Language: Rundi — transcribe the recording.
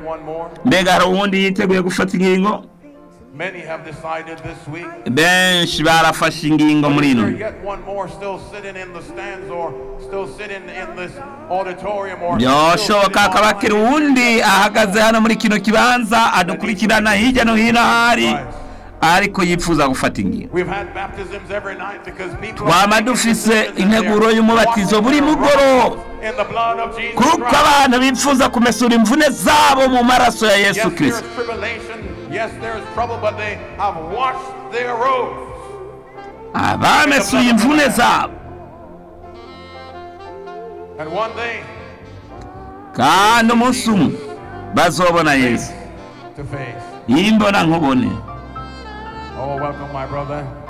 one more? mbega hari uwundi yiteguye gufata ingingo Many have decided this week. benshi barafashe ingingo muri Is ino there yet one more still sitting in the stands or still sitting in this auditorium or still byoshoboka sitting hakaba hakiri online? uwundi ahagaze hano muri kino kibanza adukurikirana hirya no hino ahari ariko yifuza gufata ingingo We've had baptisms every night because people Twama are dufise taking integuro their y'umubatizo buri mugoroba. in the blood of Jesus kuko Christ. abantu bifuza kumesura imvune zabo mu maraso ya Yes, yesu there is kirisito tribulation. Yes, there is trouble, but they have washed their robes. abamesuye imvune zabo And one day, kandi umunsi umwe bazobona yesu to face. yimbona nkubone Oh, welcome, my brother.